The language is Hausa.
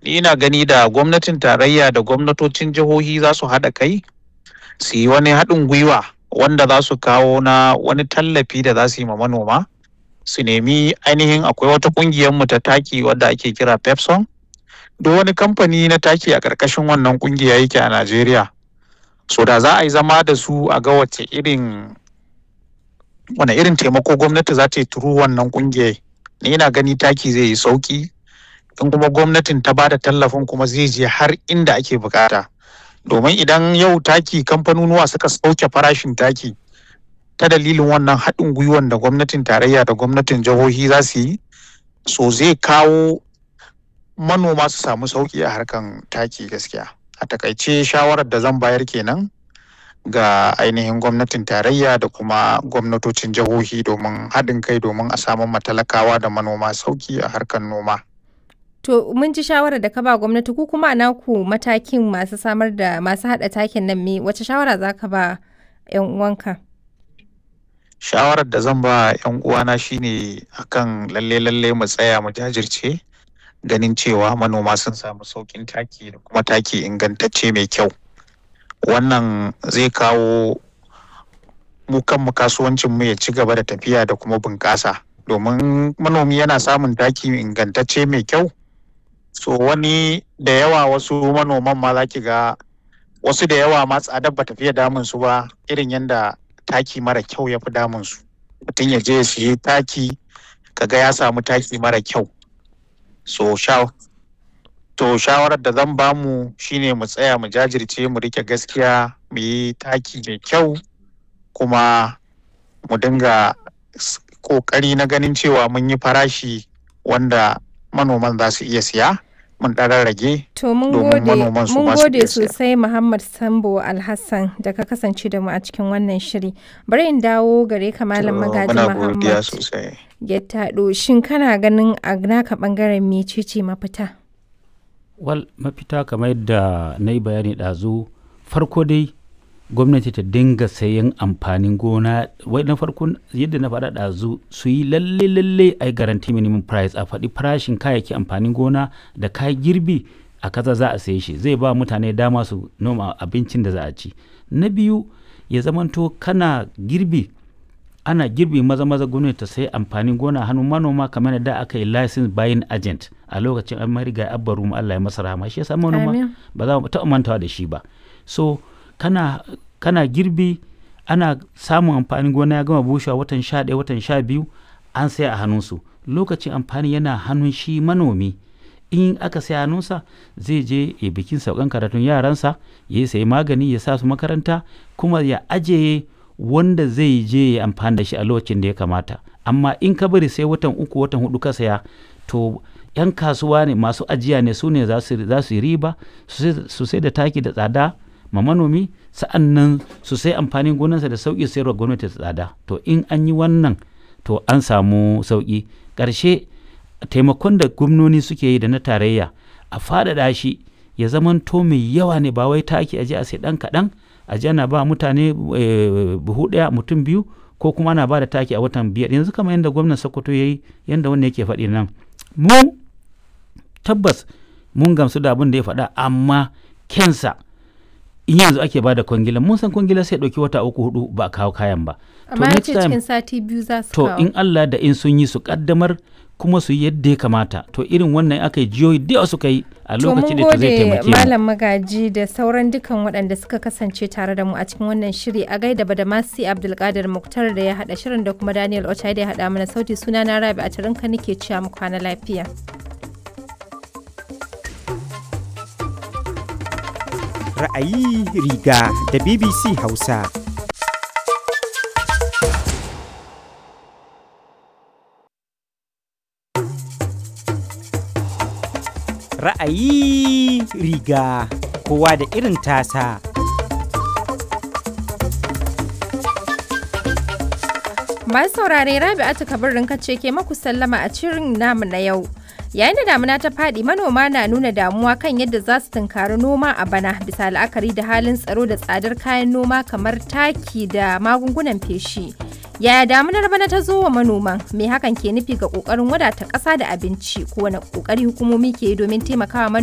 ni ina gani da gwamnatin tarayya da gwamnatocin jihohi za su haɗa kai su yi wani haɗin gwiwa wanda za su kawo na wani tallafi da za su yi ma manoma su nemi ainihin akwai wata ƙungiyar mu ta taki wadda ake kira pepson duk wani kamfani na taki a ƙarƙashin wannan ƙungiya yake a najeriya so da za a yi zama da su a ga wace irin wane irin taimako gwamnati za ta yi turu wannan ƙungiyar ni ina gani taki zai yi sauki in kuma gwamnatin ta bada tallafin kuma zai je har inda ake bukata domin idan yau taki kamfanonuwa suka sauke farashin taki ta dalilin wannan haɗin gwiwan da gwamnatin tarayya da gwamnatin jihohi za su yi so zai kawo manoma su samu sauki a harkan taki gaskiya a takaice shawarar da zan bayar kenan ga ainihin gwamnatin tarayya da kuma gwamnatocin jihohi domin haɗin kai domin a samu matalakawa da manoma sauki a harkar noma. To mun ji shawarar da ka ba gwamnati ku kuma a naku matakin masu samar da masu haɗa takin nan me wace shawara za ka ba 'yan uwanka? Shawarar da zan ba 'yan uwana shine akan lalle lalle mu tsaya mu jajirce ganin cewa manoma sun samu saukin taki da kuma taki ingantacce mai kyau. wannan zai kawo mu kanmu kasuwancin mu ya ci gaba da tafiya da kuma bunƙasa domin manomi yana samun taki ingantacce mai kyau so wani da yawa wasu manoman ma za ki ga wasu da yawa ma tsadar ba tafiya damun su ba irin yadda taki mara kyau ya fi damun su mutum ya je ya siye taki kaga ya samu taki mara kyau so sha To shawarar da zan bamu shine mu tsaya mu jajirce mu rike gaskiya mu yi taki mai kyau kuma mu dinga kokari na ganin cewa mun yi farashi wanda manoman za su iya siya mun ɗan rage To mun gode mun gode sosai Muhammad Sambo Alhassan da ka kasance da mu a cikin wannan shiri. Bari in dawo gare ka Malam Magaji Muhammad. Ya taɗo shin kana ganin a naka ɓangaren mecece mafita? wal mafita kamar yadda na yi bayani ɗazu farko dai gwamnati ta dinga sayan amfanin gona wai na farko yadda na faɗa ɗazu su yi lalle lalle a garanti minimum price a faɗi farashin kayayyaki amfanin gona da kayan girbi a kaza za a saye shi zai ba mutane dama su noma abincin da za a ci na biyu ya zamanto kana girbi ana girbi maza maza gwamnati ta sayi amfanin gona hannun manoma kamar da aka yi license buying agent a lokacin an mariga abbaru mu Allah ya masa rahama shi yasa manoma ba za mu taɓa mantawa da shi ba so kana kana girbi ana samun amfanin gona ya gama bushewa watan sha ɗaya watan sha biyu an sai a hannunsu lokacin amfani yana hannun shi manomi in aka sai hannunsa zai je ya bikin saukan karatun yaransa ya sayi magani ya sa su makaranta kuma ya ajiye wanda zai je ya amfani da shi a lokacin da ya kamata amma in ka bari sai watan uku watan hudu ka saya to yan kasuwa ne masu ajiya ne su ne za su yi riba su sai da taki da tsada ma manomi sa'an nan su sai amfanin gonarsa da sauƙi sayarwa gwamnati da tsada to in an yi wannan to an samu sauƙi ƙarshe taimakon da gwamnoni suke yi da na tarayya a faɗaɗa shi ya zamanto mai yawa ne ba wai taki aje a sai ɗan kaɗan aje ana ba mutane buhu ɗaya mutum biyu ko kuma ana ba da taki a watan biyar yanzu kamar yadda gwamnan sokoto ya yi yadda wannan yake faɗi nan mu tabbas mun gamsu da abin da ya faɗa amma kensa in yanzu ake ba da kwangila mun san kwangila sai ɗauki wata uku hudu ba a kawo kayan ba amma ya ce cikin sati biyu za su to in Allah da in sun yi su kaddamar kuma su yi yadda ya kamata to irin wannan aka yi jiyoyi da yawa suka yi a lokacin da ta zai taimake mu malam magaji da sauran dukan waɗanda suka kasance tare da mu a cikin wannan shiri a gaida da masi abdulkadir muktar da ya haɗa shirin da kuma daniel ochai da ya haɗa mana sauti suna na rabi a tarinka nake cewa mu kwana lafiya ra'ayi riga da bbc hausa ra'ayi riga kowa da irin tasa. Masu saurare Rabi'atu Kabirin kace ke maku sallama a cirin namu na yau. Yayin da damuna ta faɗi manoma na nuna damuwa kan yadda za su tunkari noma a bana bisa la'akari da halin tsaro da tsadar kayan noma kamar taki da magungunan feshi. Yaya damunar bana ta zo wa manoman? Me hakan ke nufi ga ƙoƙarin wadata ƙasa da abinci ko wani ƙoƙari hukumomi ke yi domin taimakawa